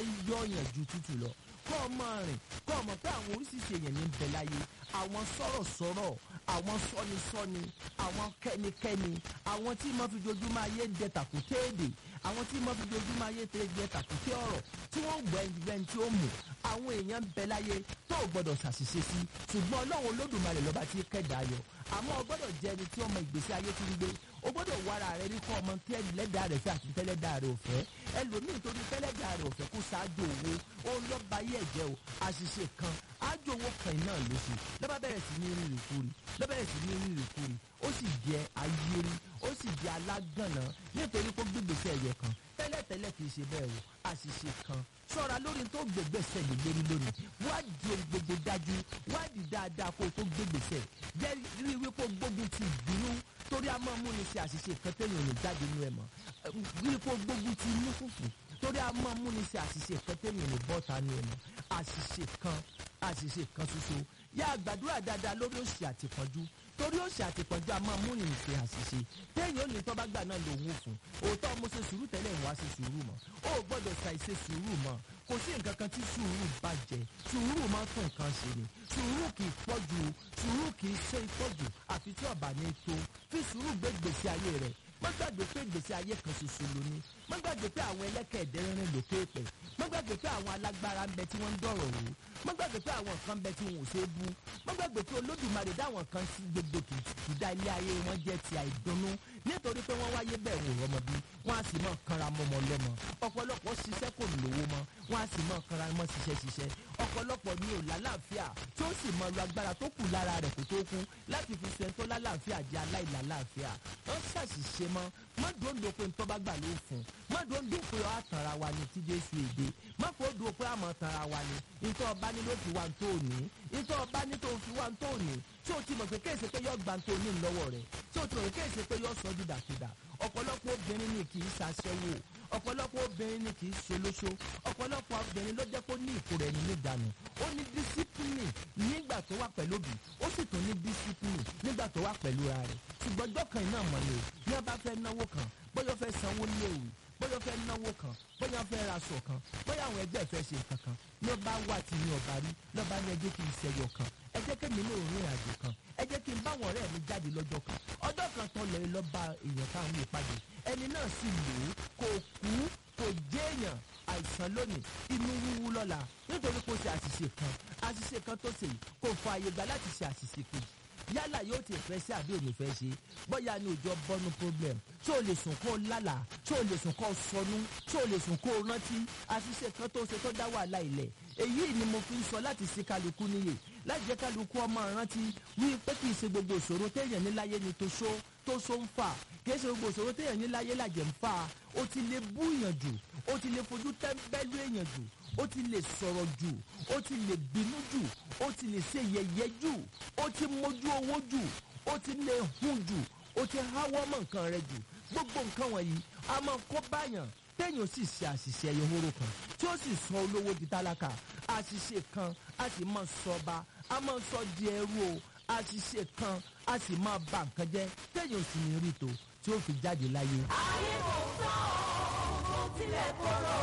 ń yọ̀yàn ju tútù lọ kọ́ ọ máa rìn kọ́ ọ mọ̀ pé àwọn oríṣiríṣi èèyàn ní ń bẹ láyé àwọn sọ̀rọ̀sọ̀rọ̀ àwọn sọ́nisọ́ni àwọn kẹ́nikẹ́ni àwọn tí mo fi dojúmọ́ ayé dẹ tàkúté èdè àwọn tí mo fi dojúmọ́ ayé tẹ dẹ tàkúté ọ̀rọ̀ tí wọ́n gbọ́ ẹni tí ó mú àwọn èèyàn ń bẹ láyé tó o gbọ́dọ̀ ṣàṣìṣe sí ṣùgbọ́n ọlọ́run olódùmarè lọ́ba tí kẹ́dà ayọ̀ àmọ́ o gbọ́dọ̀ jẹ́ ẹni tí ọmọ ìgbésí ayé ti ń gbé o gbọ́dọ̀ wára rẹ ní kọ́ ọmọ tí ẹlẹ́dàá rẹ̀ fẹ́ àti tẹ́lẹ́dàá rẹ̀ ò fẹ́ ẹlòmíì tó ní tẹ́lẹ́dàá rẹ̀ ò fẹ́ kó ṣáájú owó ó ń lọ́ba ayé ẹ̀jẹ̀ o àṣìṣe kan ájú owó kan náà ló ṣe lọ́ba bẹ̀rẹ̀ sí ní rírì kúrì lọ́ba bẹ̀rẹ̀ sí ní rírì kúrì ó sì jẹ́ ayéri ó sì jẹ́ alágànná nítorí kó gbégbèsè ẹ̀yẹ kan tẹ́lẹ̀tẹ́lẹ̀ kì í ṣe bẹ́ẹ̀ o àṣìṣe kan ṣọ́ra lórí tó gbégbèsè lè lérí lónìí wádìí ohun gbogbo dájú wádìí dáadáa kó o tó gbégbèsè jẹ́ rí wípé gbógun ti ìbínú torí a máa múni ṣe àṣìṣe kan téèyàn ò ní jáde nínú ẹ̀ mọ́ rí pé gbógun ti inú fùfù torí a máa múni ṣe àṣìṣe kan téèyàn ò ní bọ́ta nínú ẹ̀ mọ́ àṣìṣe kan àṣìṣe kan ṣoṣo yá àgbàdúrà dáadáa lórí òṣì àtìpọ́njú torí òṣì àtìpọ́njú a máa múni ṣe àṣìṣe téèyàn ò ní tọ́ bá gbà náà lòun ò fún òótọ́ mo ṣe sùúrù tẹ́lẹ̀ ìwà ṣe sùúrù mọ́ ó gbọ́dọ̀ ṣàìṣe sùúrù mọ́ kò sí nǹkan kan tí sùúrù bàjẹ́ sùúrù máa ń tún nǹkan ṣe ni sùúrù kì í pọ̀jù sùúrù kì í ṣe ìpọ̀jù àfi tí ọ̀bà ní tó fi sùúrù gbé gbèsè ayé rẹ̀ má gbàgbé pé gbèsè ayé kan ṣoṣo ló ní má gbàgbé pé àwọn ẹlẹ́kẹ̀ẹ́dẹ́ rìn lókè pẹ̀ má gbàgbé pé àwọn alágbára ń bẹ tí wọ́n ń dọ̀rọ̀ wò má gbàgbé pé àwọn kan ń bẹ tí wọn ò ṣe é bú má gbàgbé pé olódùmarè dáwọn kan sí gbogbo kìkìdá ilé ayé wọn jẹ́ ti àìdùnnú nítorí pé wọ́n wáyé bẹ́ẹ̀ wò rọmọ bí wọ́n á sì mọ̀ kanra mọ́mọ́ lọ́mọ ọ̀pọ̀lọpọ̀ ṣiṣẹ́ kò lówó mọ́ wọ́n á sì mọ̀ kanra mọ́ ṣiṣẹ́ ṣiṣẹ́ ọ̀pọ̀lọpọ̀ ni ò lálàáfíà tí ó sì mọ lu agbára tó kù lára rẹ̀ kó tó kú láti fi sọ ẹni tó lálàáfíà jẹ́ aláìlálàáfíà ó ṣàṣìṣe mọ́ má dòńdò pé ntọ́ bá gbà ló fún má dòńdò pé ọ́ àtàrà wa ni tí Jésù èdè má kó dùn pé àmọ́ tàrà wa ni ntọ́ ọba ní ló fi wá tó ní ntọ́ ọba ní tó fi wá tó ní tí o ti mọ̀ pé kéèsì pé yọ gbà tó ní lọ́wọ́ rẹ̀ tí o ti mọ̀ pé kéèsì pé yọ sọ dídàkudà ọ̀pọ̀lọpọ̀ obìnrin ni kì í ṣaṣẹ́wó ọ̀pọ̀lọpọ̀ obìnrin ni kì í ṣolóṣó ọ̀pọ̀lọpọ̀ obìnrin ló jẹ́ kó ní ìkórè ẹni níjànú ó ní dísípìlì nígbà tó wà pẹ̀lú òbí ó sì tún ní dísípìlì nígbà tó wà pẹ̀lú ara rẹ̀ ṣùgbọ́n ọjọ́ kan iná mọ̀ ni o ní ọba fẹ́ náwó kan bóyá ó fẹ́ sanwó léwu bóyá ó fẹ́ náwó kan bóyá ó fẹ́ raṣọ kan bóyá àwọn ẹgbẹ́ fẹ́ ṣe nǹkan kan ní ọba wà tí ní ọba rí lọ́ba ní ẹjẹ́ kí n ṣẹyọ kan ẹ jẹ́ kí mi ní òórùn àjò kan ẹ jẹ́ kí n báwọn ọ̀rẹ́ mi jáde lọ́jọ́ kan ọjọ́ kan tán lè lọ́ba èèyàn táwọn ìpàdé ẹni náà sì lò ó kò kú kò jéèyàn àìsàn lónìí inú wíwú lọ́la nítorí kò ṣe àṣìṣe kan àṣìṣe kan tó ṣe yìí kò fọ àyè gbà láti ṣe àṣìṣe kejì yálà yóò ti fẹ́ sí àbí òní fẹ́ ṣe bóyá ni òjò bọ́nu problem tí o lè sùn kó o lálàá tí o lè sùn kó o sọnù tí o lè sùn kó o rántí àṣìṣe kan tó ṣe tó dá wàhálà ilẹ̀ èyí ni mo fi ń sọ láti ṣe kálukú níyè láti jẹ́ kálukú ọmọ rántí wí pé kì í ṣe gbogbo ìṣòro téèyàn ní láyé ni tó ṣó tó ṣó ń fà kì í ṣe gbogbo ìṣòro téèyàn ní láyé làjẹ̀ ń fà ó ti lè bú èèyàn jù ó ti lè fojú tẹ́ńbẹ́lú èèyàn jù ó ti lè sọ̀rọ̀ jù ó ti lè bínú jù ó ti lè ṣe yẹ̀yẹ́ jù ó ti mójú owó jù ó ti lè hun jù ó ti háwọ́ mọ́ nǹkan rẹ jù gbogbo nǹkan wọ̀nyí a máa kó báyàn téèyàn sì ṣe àṣìṣe ẹyọ horo kan tí ó sì sọ olówó di tálákà àṣìṣe kan a sì máa sọ ọba a máa sọ di ẹrú o àṣìṣe kan a sì máa ba nǹkan jẹ́ téèyàn sì ní rí tó tí ó fi jáde láyé. ayé kò sọ ohun tilẹ̀ kóró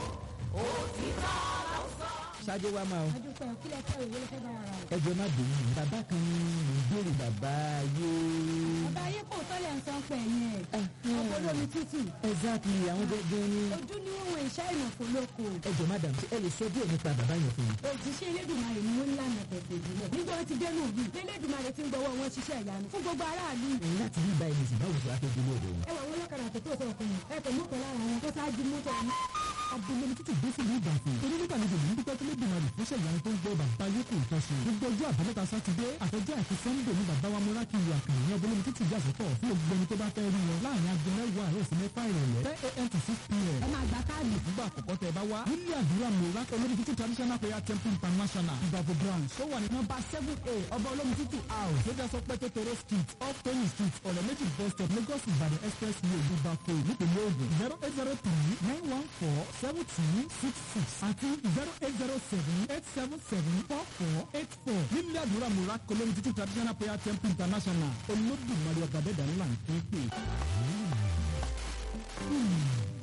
òtítọ́ ló sọ. ṣáájú wa máa adúpẹ́ òkìlẹ̀ fẹ́ òwe ló fẹ́ bá ara rẹ̀. ẹjọ́ má bínú bàbá kan ní ìbéèrè bàbá ayé. bàbá ayé kò tọ́lẹ̀ ń san pẹ̀ yẹn ọkọ̀ olómi tútù exactly àwọn gẹ́gẹ́ ní. ojú ni wọ́n wọ iṣẹ́ ìmọ̀fó lóko ẹjọ́ madam ṣé ẹ lè sọ díẹ̀ nípa bàbá yẹn fún mi. òjíṣẹ́ elédùnmarè ni wọ́n ń lànà tẹ̀sẹ̀ ìbílẹ̀ nígbà wọn ti dénú òbí elédùnmarè ti ń gbọ́wọ́ wọn ṣiṣẹ́ ìyanu fún gbogbo aráàlú ẹ̀yin láti rí ibà ẹ̀mí sì báwo ṣe wá fẹ́ délé ọ̀dọ̀ wọn. ẹ wà wọn lọ́kadà tó tó sọ fún mi ẹ kò mú kan lára wọn tó ṣáájú mọ́tò ọ̀hún. abúlé títí gbé sí ìlú ìbàfẹ́ torí nígbà méjì ló ń dúpẹ́ tó lébi náà ìfúnṣẹ́ ìyanu tó ń gbọ́ bàbá yókù ìtọ́sí gbogbo ọjọ́ àbámẹ́ta sátidé àtọ́jọ́ àti sọ́ńdè ní bàbá wa múra kí ìwà kàn ní abúlé títí ìjà sọ́tọ̀ fún gbogbo ẹni tó bá fẹ́ rí wọn láàrin aago mẹ́wàá àárọ̀ sí mẹ́fà ìrọ̀lẹ́ ten a.m. to six p.m. ẹ máa gba káàdì nígbà àkọ́kọ́ tẹ bá wá nílé àdúrà múra olórí títí traditional prayer temple international ìbàbò branch tó wà ní nọ́mbà seven a ọba olómi títí house tó jẹ́ sọpẹ́ tètèrè street off tony street ọ̀rẹ́ méjì bus stop lagos ìbàdàn express way ìbàfò nípìnlẹ̀ ògùn zero eight zero three nine one four seven two six six àti zero eight zero seven eight seven seven four four eight four nílé àdúrà múra olórí títí traditional prayer temple international olódùmarè ọ̀gá dẹ́dà ńlá ń pín pè. onírò òní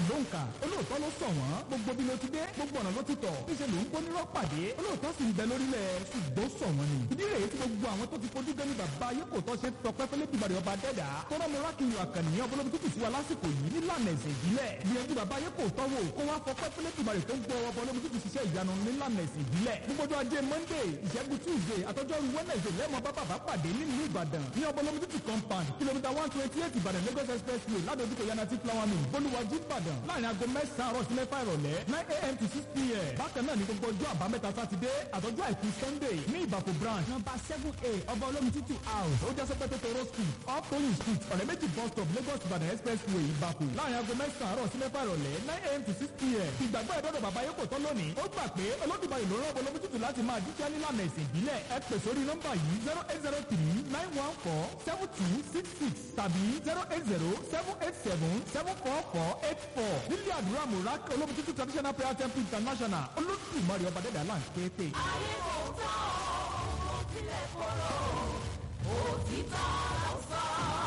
ló ń kà olóòótọ́ ló sọ wọ́n gbogbo bí ló ti dé gbogbo ọ̀nà ló ti tọ̀ níṣẹ́ ló ń kó nírọ́ pàdé olóòótọ́ sì ń bẹ lórílẹ̀ ṣùgbọ́n sọ wọ́n ni. ìdí rèé tí gbogbo àwọn tó ti fojú gẹ́ni bàbá ayé kò tọ́ ṣe tọpẹ́ fẹ́lẹ́ bíbá ọba dẹ́dà tọ́rọ mi rákìlì àkànìyàn ọbọlọ́bí tútù sí wa lásìkò yìí nílànà ẹ̀sìn ìbílẹ̀ gbìyànjú bàbá ayé kò tọ́wọ́ kó wá fọpẹ́ fẹ́lẹ́ bíbá rẹ̀ tó ń gbọ́ ọbọlọ́bí tútù ṣiṣẹ́ ìyanu nílànà ẹ̀sìn ìbílẹ̀ gbogbo ọjọ́ ajé monday ìṣẹ́gun tuesday àtọ́jọ́rú wednesday lẹ́mọ̀ bá bàbá pàdé nílùú ìbàdàn ní ọbọlọ́bí tútù compound kìlómítà one twenty eight ìbàdàn lagos expressway ládojúkọ yanati flower mill bolúwàjú ìbàdàn láàrin aago mẹ́sàn-án àárọ̀ sí mẹ́fà ìrọ̀lẹ́ nine a.m. to six p.m. bákan náà ní gbogbo ọjọ́ àbámẹ́ta sátidé àtọ́jú àìkú sunday ní ìbàfò branch nọmba seven a ọba olómi tútù house ó jẹ́ sọ́pẹ́ tó tọrọ street off toyin street ọ̀rẹ́ méjì bus stop lagos ìbàdàn expressway ìbàfò láàrin aago mẹ́sàn-án àárọ̀ sí mẹ́fà ìrọ̀lẹ́ nine a.m. to six p.m. ìgbàgbọ́ ẹ̀dọ́dọ̀ bàbá yóò kò tán lónìí ó gbà pé olódùmarè ló rán ọbọlọ́mú tútù láti máa jíjẹ́ nílànà ẹ̀sìn ìbílẹ̀ ẹ pè sórí nọ́mbà yìí zero eight zero three nine one four seven two six six tàbí zero eight zero seven eight seven seven four four eight four nílé àdúrà murak olómi tútù traditional prayer temple international olódùmarè ọba dẹ́dà là ń ké pè. ayé kò tán ó tilẹ̀ korò òtítọ́ ló sọ.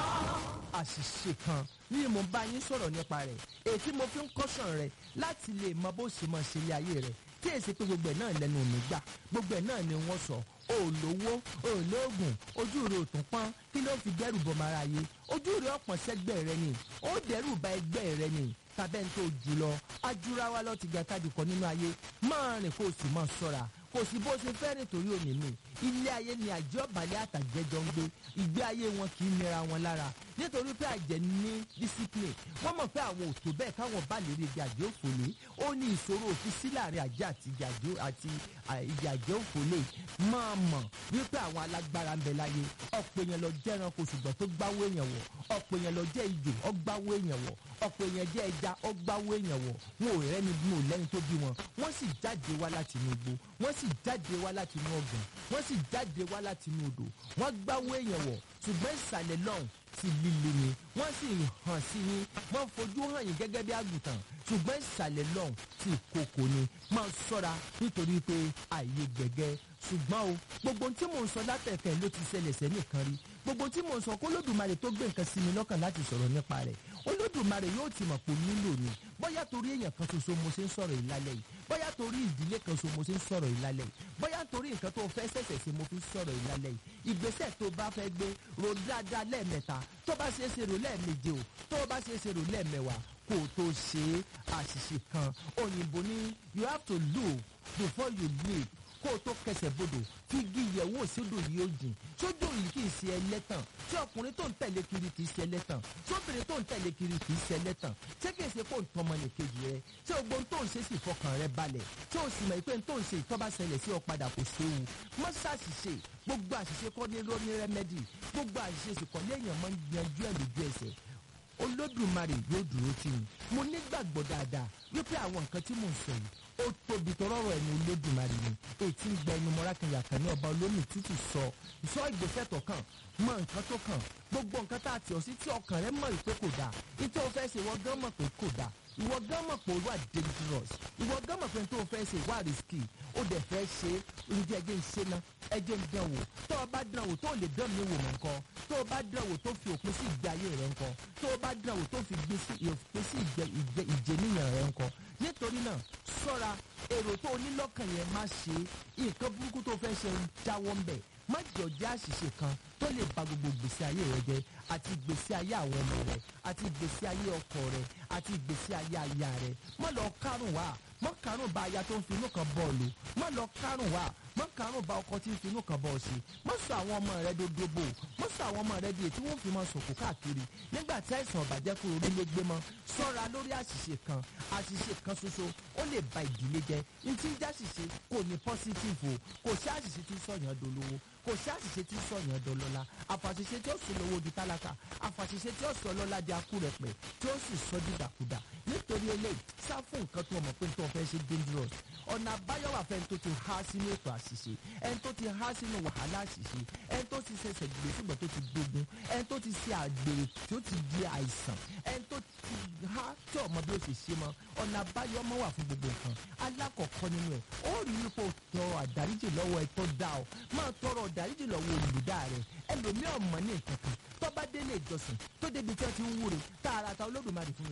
àṣìṣe kan ní mo bá yín sọ̀rọ̀ nípa rẹ̀ èyí tí mo fi ń kọ́sàn rẹ̀ láti lè mọ bó ṣe máa ṣe ilé ayé rẹ̀ tí èsì pé gbogbo ẹ̀ náà lẹ́nu mi gbà gbogbo ẹ̀ náà ni wọ́n sọ o ò lówó o ò lóògùn ojú rẹ ò tún pọ́n kí ló fi dẹ́rù bọ́ mara yé ojú rẹ ọ̀pọ̀ sẹ́gbẹ́ rẹ ni ó dẹ́rù ba ẹgbẹ́ rẹ ni tàbẹ́ ń tó jù lọ ajúra wa lọ ti ga kájú kọ nínú ayé máa rìn kó o sì máa ṣọ́ra kò sí bó ṣe fẹ́ nítorí òní mi ilé ayé ni àjẹ́ ọ̀bàlẹ̀ àtàjẹjọ ń gbé ìgbé ayé wọn kì í nira wọn lára nítorí pé àjẹ́ ní discipline wọ́n mọ̀ pé àwọn òtò bẹ́ẹ̀ káwọn bá lè rí ibi àjẹ́ òfòlé ó ní ìṣòro òfin sí láàrin àjẹ́ àti ìjà àjẹ́ àti ìjà àjẹ́ òfòlé máa mọ̀ wípé àwọn alágbára ń bẹ láyé ọ̀pọ̀ èèyàn lọ jẹ́ ẹranko ṣùgbọ́n tó gbáwó èèyàn wọ̀ ọ̀pọ̀ èèyàn lọ jẹ́ ijò ọgbáwó èèyàn wọ̀ ọ̀pọ̀ èèyàn jẹ́ ẹja ọgbáwó èèyàn wọ̀ wọn ò rẹ́ni bí wọn ò lẹ́ni tó bí wọn wọ́n sì jáde wá láti inú igbó wọ́n sì jáde wá láti inú ọgbọ̀n wọ́n sì jáde wá láti inú odò wọ́n gbáwó èèyàn wọ̀ ṣùgbọ́n ìsàlẹ̀ lọ́hùn ti líle ni wọ́n sì hàn sí yín wọ́n fojú hàn yín gẹ́gẹ́ bí àgùntàn ṣùgbọ́n ìsàlẹ̀ lọ́hùn ti kòkò ni máa ṣọ́ra nítorí pé ààyè gbẹ̀gẹ́ ṣùgbọ́n o gbogbo ohun tí mò ń sọ látẹ̀kẹ́ ló ti ṣẹlẹ̀ sẹ́nìkan rí gbogbo ohun tí mò ń sọ kó lódùmarè tó gbé nǹkan sí mi lọ́kàn láti sọ̀rọ̀ nípa rẹ̀ olódùmarè yóò ti mọ̀ pé nílò ni bóyá torí èèyàn kan ṣoṣo mo ṣe ń sọ̀rọ̀ yìí lálẹ́ yìí bóyá torí ìdílé kan ṣoṣo mo ṣe ń sọ̀rọ̀ yìí lálẹ́ yìí bóyá torí nǹkan tó fẹ́ ṣẹ̀ṣẹ̀ ṣe mo fi ń sọ̀rọ̀ yìí lálẹ́ yìí ìgbésẹ̀ tó bá fẹ́ gbé ro dáadáa lẹ́ẹ̀mẹ́ta tó bá ṣe é ṣe rò lẹ́ẹ̀méje o tó bá ṣe é ṣe rò lẹ́ẹ̀mẹ́wàá kó o tó ṣe àṣìṣe kan òyìnbó ní you have to look before you leap kó o tó kẹsẹ̀ bodò fi igi ìyẹ̀wò sódò yìí ó jìn sódò yìí kì í ṣe ẹlẹ́tàn tí ọkùnrin tó ń tẹ̀lé kiri kì í ṣe ẹlẹ́tàn sóbìnrin tó ń tẹ̀lé kiri kì í ṣe ẹlẹ́tàn ṣé kì í ṣe kó ń tọmọ nìkejì rẹ ṣé o gbóhùn tó ń ṣe sì fọkàn rẹ balẹ̀ ṣé o sì mọ̀ pé tó ń ṣe ìtọ́ba ṣẹlẹ̀ sí ọ padà kò séwu mọ́ ṣàṣìṣe gbogbo àṣìṣe kọ́ ní ló ní rẹ́mẹ́dì gbogbo àṣìṣe sì kọ́ léèyàn máa ń yanjú ẹ̀ lójú ẹsẹ̀ olódùmarè yóò dúró tì mí mo nígbàgbọ́ dáadáa wípé àwọn nǹkan tí mò ń sọ yìí ó tóbi tọrọ ọ̀rọ̀ ẹni olódùmarè ni ètí ń gba ẹnu mọ́rákìnyà kan ní ọba olómi tútù sọ sọ ìgbésẹ̀ tó kàn mọ nǹkan tó kàn gbogbo nǹkan tá a tì ọ́ sí tí ọkàn rẹ mọ̀ pé kò dáa ìtọ́ fẹ́ ṣe ìwọ gán mọ̀ pé kò dáa ìwọ gán mọ̀ pé ó wà dangerous ìwọ gán mọ̀ pé tó o fẹ́ ṣe wà risky ó dẹ̀ fẹ́ ṣe oúnjẹ ẹjẹ́ ń ṣe ná ẹjẹ́ ń dán wò tó o bá dán wò tó o lè dán mi wò mọ́ nǹkan tó o bá dán wò tó fi òpin sí ìgbé ayé rẹ nǹkan tó o bá dán wò tó fi òpin sí ìjẹniyàn rẹ nǹkan nítorí náà ṣọ́ra èrò tó o ní lọ́kàn yẹn má ṣe nǹkan burúkú tó o fẹ́ ṣe ń jáwọ́ ń bẹ̀ má jọ jẹ́ àṣìṣe kan tó lè ba gbogbo ìgbésí ayé rẹ jẹ́ àti ìgbésí ayé àwọn ọmọ rẹ àti ìgbésí ayé ọkọ rẹ àti ìgbésí ayé aya rẹ má lọ kárùn wá má kárùn bá aya tó ń fi inú kan bọ́ọ̀lù má lọ kárùn wá má kárùn bá ọkọ tí ń fi inú kan bọ́ọ̀ sí má sọ àwọn ọmọ rẹ dódóbò má sọ àwọn ọmọ rẹ di ètí wọn fi máa sòkò káàkiri nígbà tí àìsàn ọ̀bàjẹ́ kúrò nílé gbé mọ́ sọ́ra lórí àṣìṣe kan àṣìṣe kan ṣoṣo ó lè ba ìdílé jẹ́ ntí ń jáṣìṣe kò ní pọ́sítìfù kò sí àṣìṣe tí sọ̀yàn dolówó kò sí àṣìṣe tí sọ̀yàn dọlọ́lá àfàṣìṣe tí ó sọ lówó di tálákà àfàṣìṣe tí ó sọ lọ́lá di akúrẹ̀pẹ̀ tí ó sì sọ dìdàkudà nítorí eléyìí sá fún nǹkan tó mọ̀ pé tó fẹ́ ṣe dangerous ọ̀nà àbáyọ wà fẹ́ni tó ti há sínú ètò àṣìṣe ẹni tó ti há sínú wàhálà àṣìṣe ẹni tó ti ṣẹ̀ṣẹ̀ gbé ṣùgbọ́n tó ti gbógun ẹni tó ti ṣe àgbèrè tí ó ti di àìsàn ẹni tó ti há tí ọmọ bí ó ṣe ṣe mọ́ ọ̀nà àbáyọ mọ́ wà fún gbogbo nǹkan alákọ̀ọ́kọ́ nínú ẹ̀ ó rí ipò tọrọ àdáríjì lọ́wọ́ ẹ tó dá ọ máa tọrọ àdáríjì lọ́wọ́ olùdá rẹ ẹlòmíọ̀ mọ̀ ní nǹkan kan tó bá délé ìjọsìn tó débi tí wọ́n ti ń wúre tààràtà olódùmarè fún mi lówó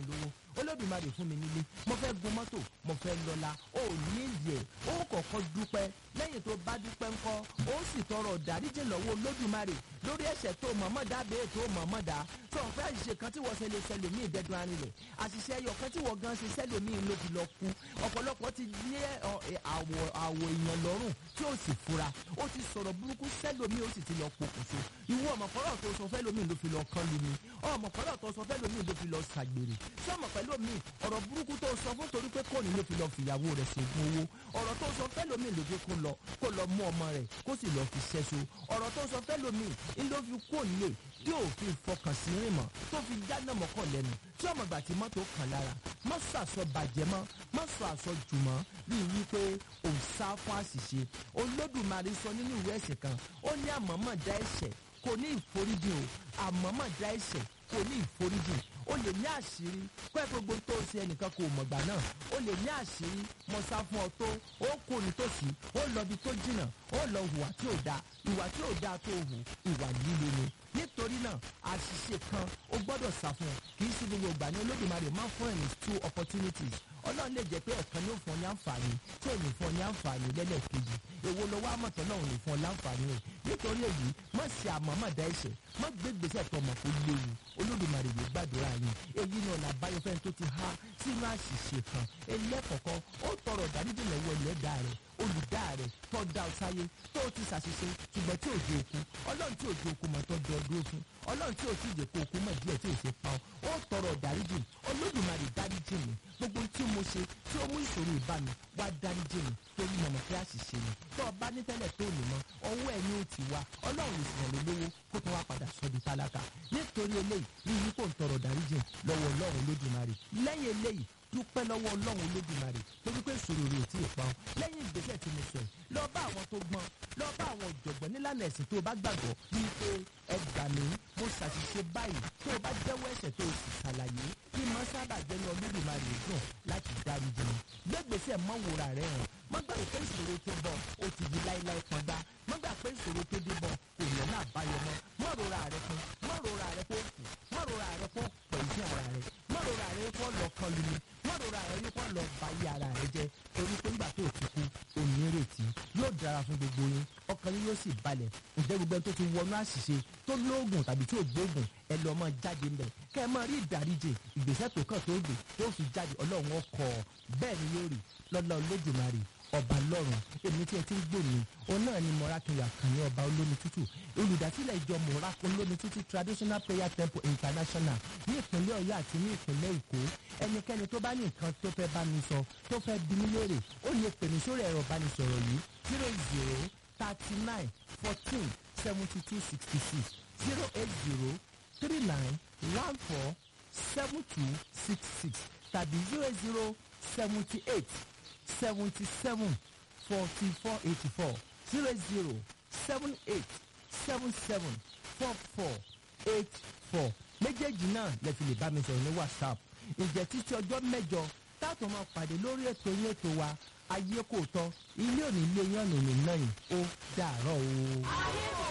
olódùmarè fún mi nílé mo fẹ́ gun mọ́tò mo fẹ́ lọ́la ó ní ìdí ẹ̀ ó kọ́kọ́ dúpẹ́ lẹ́yìn tó bá dúpẹ́ ńkọ́ ó sì tọrọ dáríjì lọ́wọ́ olódùmarè lórí ẹ̀ṣẹ̀ tó mọ̀mọ́ dá bẹ́ẹ̀ tó mọ̀mọ́ dá tó ń fẹ́ àṣìṣe kan tí wọ́n ṣe lè ṣẹlẹ̀ mí ìdẹ́dùn arinlẹ̀ àṣìṣe ẹyọ kan tí wọ́n gan ṣe ṣẹlẹ̀ mí ló fi lọ kú ọ̀pọ̀lọpọ̀ ti lé ọ, ẹ, àwọ̀ àwọ̀ èèyàn lọ́rùn tí ó sì fura ó ti sọ̀rọ̀ burúkú sẹ́lòmí ó sì ti lọ pokùnso ìwọ ọmọkọ́rọ̀ tó sọ fẹ́lòmí ló fi lọ kán lu mi ọmọkọ́rọ̀ tó sọ fẹ́lòmí ló fi lọ ṣàgbèrè sọmọ pẹ̀lú mi ọ̀rọ̀ burúkú tó sọ fún torí pé kọ́ni ló fi lọ fìyàwó rẹ̀ ṣègùn owó ọ̀rọ̀ tó sọ fẹ́lòmí ló fi kó lọ kó lọ mú ọmọ rẹ̀ kó sì lọ fi ṣẹ́so ọ̀rọ̀ tó sọ fẹ́lòmí ń ló fi kó lè tí òfin fọkàn sí rìn mọ́ tó fi jáná mọ́kàn lẹ́nu tí ọmọ ìgbà tí mọ́tò kàn lára má sọ àsọ bàjẹ́ mọ́ má sọ àsọ jùmọ́ bíi wípé òun sá fún àṣìṣe olódùmarè sọ nínú ìwé ẹ̀sìn kan ó ní àmọ́mọ́ dá ẹ̀ṣẹ̀ kò ní ìforíjì o àmọ́mọ́ dá ẹ̀ṣẹ̀ kò ní ìforíjì o lè ní àṣírí pé gbogbo tó ṣe ẹnìkan kò mọ̀gbà náà o lè ní àṣírí mo sá fún ọ tó ó kó nítòsí ó lọ bí tó jìnnà ó lọ hùwà tí ò dáa ìwà tí ò dáa tó hù ìwà líle ni nítorí náà àṣìṣe kan ó gbọ́dọ̀ sá fún ọ kì í sí gbogbo ìgbà ní olódùmarè máa ń fún ẹ̀yìn two opportunities ọlọ́run lè jẹ́ pé ẹ̀kan yóò fún ọ ní àǹfààní tí ò ní fún ọ ní àǹfààní lẹ́lẹ́kejì èwo ló wá mọ̀tọ́ náà ò ní fún ọ láǹfààní rẹ̀ nítorí èyí má ṣe àmọ́mọ́dá ẹ̀ṣẹ̀ má gbé gbèsè tó mọ̀ kó léwu olódùmarè yóò gbàdúrà yín èyí ni ọ̀nà àbáyọ fẹ́ni tó ti há sínú àṣìṣe kan ẹlẹ́kọ̀ọ́kọ́ ó tọrọ ìdáríjì lọ́wọ́ ẹlẹ́dàá rẹ̀ olùdá rẹ̀ tó dá ọ sáyé tó ti ṣàṣìṣe ṣùgbọ́n tí ò di òkú ọlọ́run tí ò di òkú mọ̀ tó dọ̀ dúró fún ọlọ́run tí ò tí ì jẹ́ kó òkú mọ̀ díẹ̀ tí ò ṣe pa ọ́ ó tọrọ ìdáríjì olódùmarè dáríjì mi gbogbo tí mo ṣe tí ó mú ìṣòro ìbá mi wá dáríjì mi torí mọ̀mọ́ pé àṣìṣe ni tó o bá ní tẹ́lẹ̀ tó lè mọ ọwọ́ ẹ̀ ni ó ti wá ọlọ́run lè sìnà lólówó kó tó wá padà sọ di tálákà nítorí eléyìí rí i kó ń tọrọ ìdáríjì lọ́wọ́ ọlọ́run olódùmarè lẹ́yìn eléyìí dúpẹ́ lọ́wọ́ ọlọ́run olódùmarè torí pé ìṣòro rẹ̀ ò tí ì pa ọ́ lẹ́yìn ìgbésẹ̀ tí mo sọ yìí lọ bá àwọn tó gbọ́n lọ bá àwọn ọ̀jọ̀gbọ́n nílànà ẹ̀sìn tó o bá gbàgbọ́ bíi pé ẹ gbà mí mo ṣàṣìṣe báyìí tó o bá jẹ́wọ́ ẹ̀ṣẹ̀ tó o sì ṣàlàyé kí mọ́ sábà jẹ́ ní olódùmarè dùn láti dáríjì mi gbégbèsè mọ́wòrà rẹ̀ hàn mọ́ gbàgbé pé ìṣòro tó bọ̀ ó ti di láíláí kan gbá mọ́ gbà pé ìṣòro tó dé bọ̀ kò yẹ náà báyọ̀ mọ́ mọ́ rora rẹ̀ kan mọ́ rora rẹ̀ kó kù mọ́ rora rẹ̀ kó pẹ̀lú ara rẹ̀ mọ́ rora rẹ̀ kó lọ kan lu mi mọ́ rora rẹ̀ kó lọ ba iye ara rẹ̀ jẹ́ torí pé nígbà tó ti kú onírètí yóò dára fún gbogbo yín ọkàn yín yóò sì balẹ̀ ǹjẹ́ gbogbo ẹni tó ti wọnú àṣìṣe tó lóògùn tàbí tí ò gbóògùn ẹ lọ mọ jáde ńbẹ kẹ ẹ máa rí ìdáríjì ìgbésẹ̀ tó kàn tó gbé tó fi jáde ọlọ́run ọkọ̀ bẹ́ẹ̀ ni yóò rí lọ́lá olódùmarè ọba lọ́run èmi tí ẹ ti ń gbò mí òun náà ni mọ́rákìnyà kan ní ọba olómi tútù olùdásílẹ̀ ìjọ mọ́rákì olómi tútù traditional prayer temple international ní ìpínlẹ̀ ọ̀yọ́ àti ní ìpínlẹ̀ èkó ẹnikẹ́ni tó bá ní nǹkan tó fẹ́ bá mi sọ tó fẹ́ bí mi léèrè ó lè pè mí sórí ẹ̀rọ ìbánisọ̀rọ̀ yìí zero zero thirty nine fourteen seventy two sixty six zero eight zero three nine one four seven two six six tàbí zero zero seventy eight seventy seven forty four eighty four zero zero seven eight seven seven four four eight four méjèèjì náà lè fi lè bá mi sọ̀rọ̀ ní whatsapp ǹjẹ́ títí ọjọ́ mẹ́jọ táàtò máa pàdé lórí ètò yín ètò wa ayé kò tọ́ ilé òní ilé yín ọ̀nà òní náà yìí ó dàárọ̀ o. ayé kò